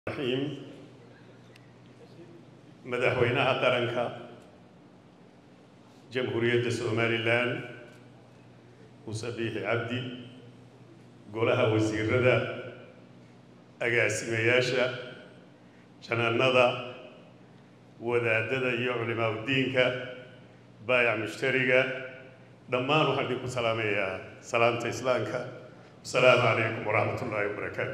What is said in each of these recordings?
raxiim madaxweynaha qaranka jamhuuriyadda somalilan muuse biixi cabdi golaha wasiirada agaasimayaasha janaanada wadaadada iyo culimaaudiinka baayac mushtariga dhammaan waxaan idinku salaamayaa salaamta islaamka asalaamu calaykum waraxmat ullaahi wabarakaatu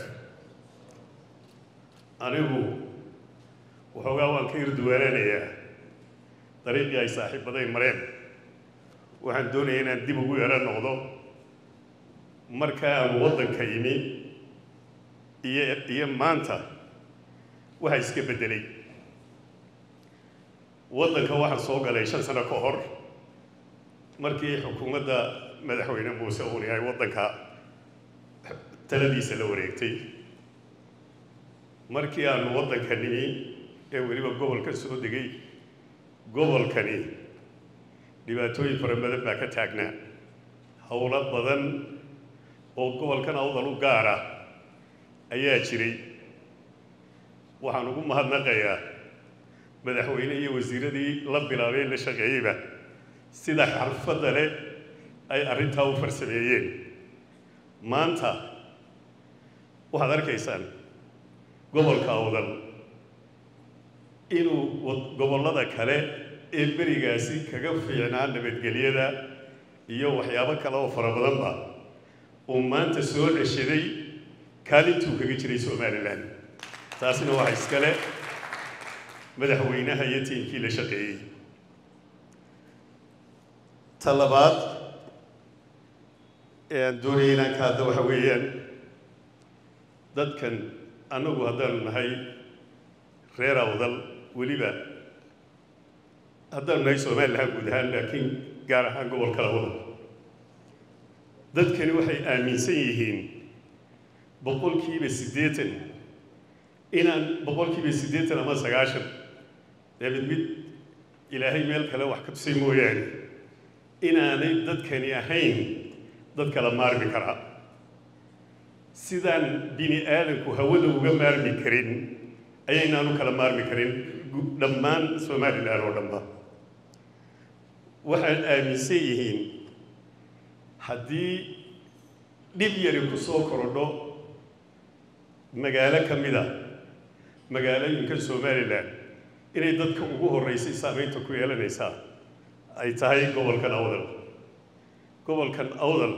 anigu waxoogaa waan ka irduwaananayaa dariiqii ay saaxiibaday mareen waxaan doonaya inaan dib ugu yaro noqdo marka aan waddanka yimi iyo iyo maanta waxa iska beddelay waddanka waxaan soo galay shan sano ka hor markii xukuumadda madaxweyne muuse uun yahay waddanka taladiisa la wareegtay markii aanu waddanka nimi ee weliba gobolka soo degay gobolkani dhibaatooyin fara badan baa ka taagnaa howlo badan oo gobolkan awdal u gaara ayaa jiray waxaan ugu mahadnaqayaa madaxweyne iyo wasiiradii la bilaabay la shaqeeyeyba sida xarfadda leh ay arrintaa u farsameeyeen maanta waxaad arkaysaan gobolka awdal inuu gobollada kale ee berigaasi kaga fiicnaa nabadgelyada iyo waxyaabo kale oo fara badanba uu maanta soo ceshaday kaalintuu kaga jiray somalilan taasina waxa iskale madaxweynaha iyo tiimkii la shaqeeyey ta labaad ee aan doonaya inaan ka hadda waxa weeyaan dadkan annagu haddaanu nahay reer awdal weliba haddaanu nahay somalilan guud ahaan laakiin gaar ahaan gobolka awdal dadkani waxay aaminsan yihiin boqolkiiba siddeetan inaan boqolkiiba siddeetan ama sagaashan dee mid mid ilaahay meel kale wax ka tusay mooyaane inaanay dadkani ahayn dad kala maarmi karaa sidaan bini aadanku hawada uga maarmi karin ayaynaanu kala maarmi karin dhammaan somalilan oo dhanba waxaad aaminsan yihiin haddii dhib yari ku soo korodho magaalo ka mid a magaalooyinka somalilan inay dadka ugu horreysay saamaynta ku yeelanaysaa ay tahay gobolkan awdal gobolkan awdal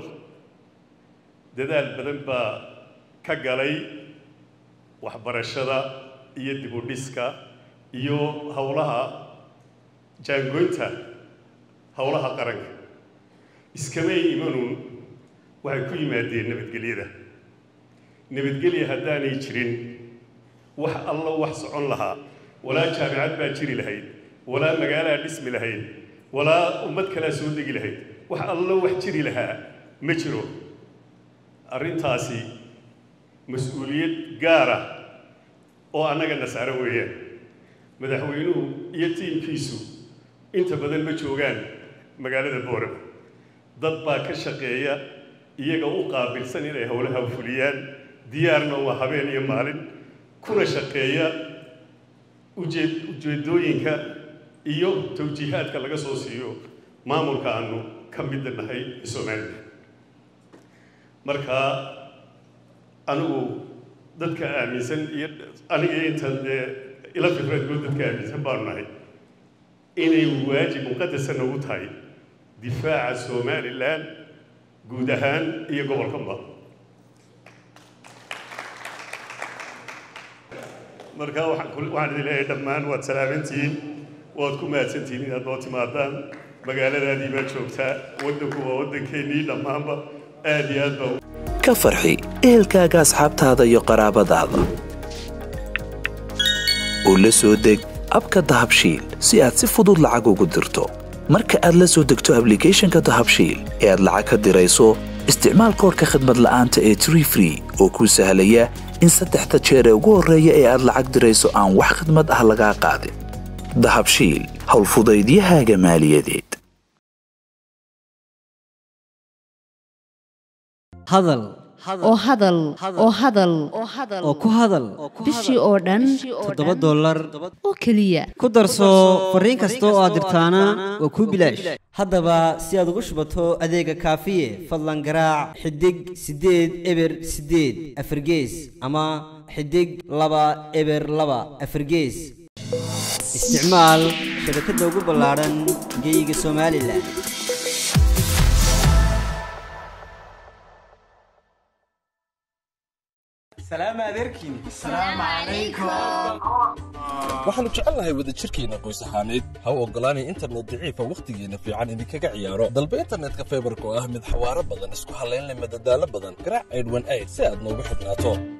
dadaal badan baa ka galay waxbarashada iyo dibudhiska iyo howlaha jaangoynta howlaha qaranka iskamay imanuun waxay ku yimaadeen nabadgelyada nabadgelya haddaanay jirin wax allo wax socon lahaa walaa jaamicad baa jiri lahayd walaa magaalaa dhismi lahayd walaa ummad kalaa soo degi lahayd wax allo wax jiri lahaa ma jiro arrintaasi mas-uuliyad gaara oo annaga nasaaro weeyaan madaxweynuhu iyo tiimkiisu inta badan ma joogaan magaalada boorama dad baa ka shaqeeya iyaga u qaabilsan inay howlaha fuliyaan diyaarna waa habeen iyo maalin kuna shaqeeya ujeed ujeedooyinka iyo tawjiihaadka laga soo siiyo maamulka aanu ka midda nahay somalilan marka anigu dadka aaminsan iyo aniga intan dee ila fikradgood dadka aaminsan baanu nahay inay waajib muqadasa nagu tahay difaaca somalilan guud ahaan iyo gobolkanba marka waxaan idin leeyahay dhammaan waad salaamantihiin waad ku mahadsantihiin inaad noo timaadaan magaaladaadii baa joogtaa waddanku waa waddankeennii dhammaanba aad iyo aad baa ka farxi ehelkaaga asxaabtaada iyo qaraabadaada oo la soo deg abka dahabshiil si aad si fudud lacag ugu dirto marka aad la soo degto ablicathonka dahabshiil ee aad lacag ka dirayso isticmaal koorka khadmad la'aanta ee tree free oo kuu sahlaya in saddexda jeer ee ugu horreeya ee aad lacag dirayso aan wax khidmad ah lagaa qaadin dahabshiil howlfudaydiyahaaga maaliyadeed hadal oo hadal oo hadal oo ku hadal bishii oo dhan toddoba dollar oo keliya ku darso fariin kasta oo aad dirtaana waa kuu bilaash haddaba si aad ugu shubato adeega kaafiye fadlan garaac xidig siddeed eber siddeed afargees ama xidig laba eber laba afargees isticmaal shabakadda ugu ballaadhan geeyiga somalilan waxaannu jecelnahay wadajirkeenna qoys ahaaneed ha u oggolaanay internet daciifa wakhtigeenna fiican idinkaga ciyaaro dalba internetka faybarka oo ah mid xawaaro badan isku hallayn leh madadaalo badan garaac aydhwan ayd si aad noogu xidhnaato